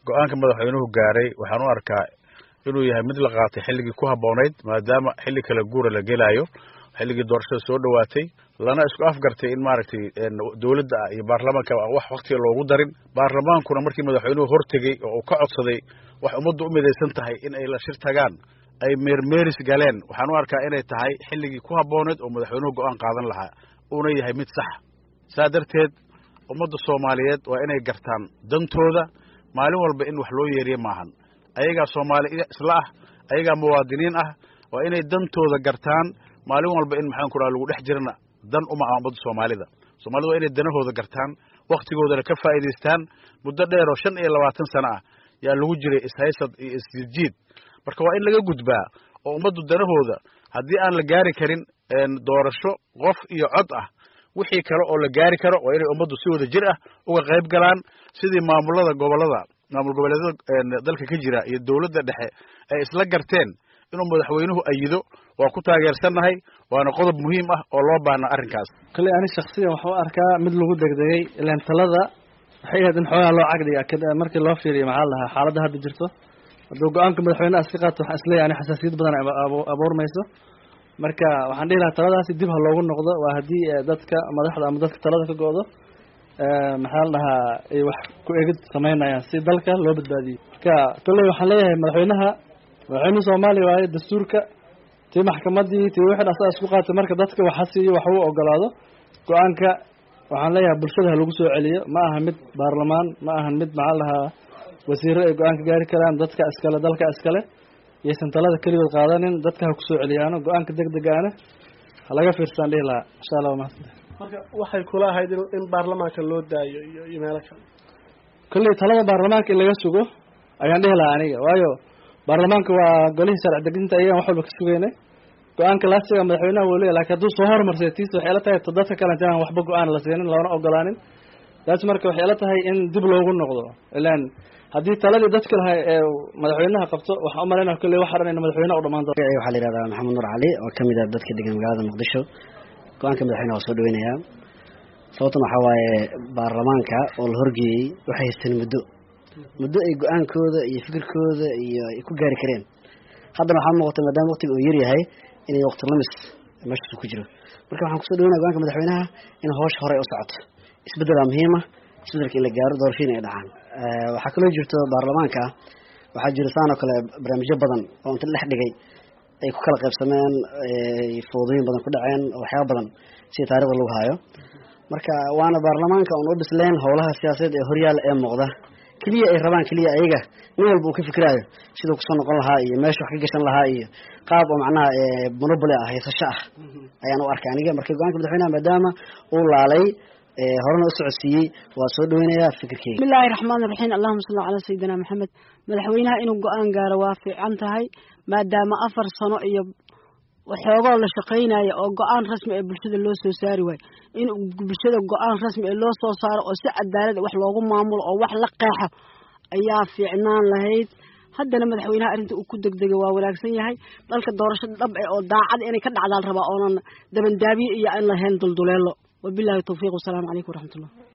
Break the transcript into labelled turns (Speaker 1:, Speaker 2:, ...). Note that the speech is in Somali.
Speaker 1: go-aanka madaxweynuhu gaaray waxaan u arkaa inuu yahay mid la qaatay xilligii ku habboonayd maadaama xilli kala guura la gelaayo xilligii doorashada soo dhowaatay lana isku afgartay in maaragtay dowladda iyo baarlamaanka wax waktiga loogu darin baarlamaankuna markii madaxweynuhu hortegey oo uu ka codsaday wax ummaddu u midaysan tahay in ay la shir tagaan ay meermeeris galeen waxaan u arkaa inay tahay xilligii ku habbooneed oo madaxweynuhu go-aan qaadan lahaa uuna yahay mid sax saa darteed ummadda soomaaliyeed waa inay gartaan dantooda maalin walba in wax loo yeeriye maahan ayagaa soomaali isla ah ayagaa muwaadiniin ah waa inay dantooda gartaan maalin walba in maxaan ku raha lagu dhex jirana dan uma ah ummadda soomaalida soomaalida waa inay danahooda gartaan wakhtigoodana ka faa'iidaystaan muddo dheer oo shan iyo labaatan sano ah yaa lagu jiray ishaysad iyo isjiidjiid marka waa in laga gudbaa oo ummaddu danahooda haddii aan la gaari karin doorasho qof iyo cod ah wixii kale oo la gaari karo waa inay ummaddu si wada jir ah uga qayb galaan sidii maamulada gobollada maamul goboleedyada dalka ka jira iyo dowladda dhexe ay isla garteen inuu madaxweynuhu ayido waa ku taageersannahay waana qodob muhiim ah oo loo baahna arrinkaas
Speaker 2: kolley ani shaksiyan waxaan u arkaa mid lagu degdegay ilaan talada waxay ahayd in xoogaa loo cagdhiga markii loo fiiriyo maxaa la dhahaa xaaladda hadda jirto hadduu go-aanka madaxweyneha iska qaato waxaan isleeyahay ani xasaasiyad badan abuurmayso marka waxaan dhihi lahaa taladaasi dib ha loogu noqdo waa haddii dadka madaxda ama dadka talada ka go-do maxaa la dhahaa ay wax ku egid samaynayaan si dalka loo badbaadiyo marka kolley waxaan leeyahay madaxweynaha madaxweynuhu soomaaliya waaye dastuurka tii maxkamadii tii wixii asaa isku qaatay marka dadka waxa siiyo wax uu ogolaado go-aanka waxaan leeyahay bulshada ha lagu soo celiyo ma aha mid baarlamaan ma ahan mid maxaa la dhahaa wasiiro ay go-aanka gaari karaan dadka iskale dalka iskale iyaysan talada keligood qaadanin dadka ha kusoo celiyaano go-aanka deg degaana ha laga fiirsaan dhihi lahaa insha allah waa mahadsantahay
Speaker 3: marka waxay kula ahayd in baarlamaanka loo daayo iyo iyo meelo kale
Speaker 2: kolley talada baarlamaanka in laga sugo ayaan dhihi lahaa aniga waayo baarlamaanka waa golihii sharci dejinta ayagaan wax walba ka sugeynay go-aanka laasiga madaxweynaha wuu leeyahy lakin hadduu soo hormarsay tiisa waxay la tahay dadka kalenta inaan waxba go-aan la siinin loona ogolaanin taas marka waxay la tahay in dib loogu noqdo ilaan haddii taladii dadka laha ee madaxweynaha qabto waxaan umalaynaa kolley waxa dhan in madaxweynaha u dhamaan doona
Speaker 4: waxaa la yihahdaa maxamed nuur cali oo kamid ah dadka degan magaalada muqdisho go-aanka madaxweynaha waa soo dhaweynayaa sababtan waxaa waaye baarlamaanka oo la horgeeyey waxay haysteen muddo muddo ay go-aankooda iyo fikirkooda iyo ay ku gaari kareen haddana waxaa muuqata maadaama waqtiga uu yaryahay inay waqti lamis meeshaas ku jiro marka waxaan kusoo dhaweynaya go-aanka madaxweynaha in hawsha hore u socoto isbeddelaa muhiima isbeddelka in la gaaro doorashooyin ay dhacaan waxaa kaloo jirto baarlamaanka waxaa jira saan oo kale barnaamijyo badan oo inta dhex dhigay ay ku kala qaybsameen foodooyin badan ku dhaceen waxyaaba badan sida taarikhda lagu haayo marka waana baarlamaanka oon u dhisleen howlaha siyaasadeed ee horyaala ee muuqda keliya ay rabaan keliya ayaga nin walba uu ka fikiraayo siduu kusoo noqon lahaa iyo meesha wax ka gashan lahaa iyo qaab oo macnaha monopoly ah haysasho ah ayaan u arkay aniga marka go-aanka madaxweynaha maadaama uu laalay horena u socodsiiyey waa soo dhaweynayaa fikirkeyga
Speaker 5: bismillahi raxmaan iraxiim allahuma salli calaa sayidina maxamed madaxweynaha inuu go-aan gaaro waa fiican tahay maadaama afar sano iyo waxoogoo la shaqaynayo oo go-aan rasmi ee bulshada loo soo saari waayo in bulshada go-aan rasmi ee loo soo saaro oo si cadaalada wax loogu maamulo oo wax la qeexo ayaa fiicnaan lahayd haddana madaxweynaha arrinta uu ku degdegay waa wanaagsan yahay dalka doorasho dhab eh oo daacad inay ka dhacdaal rabaa oonan dabandaabiye iyo aan lahayn dulduleelo wabilahi tawfiiq wasalaamu calaykum waraxmatullah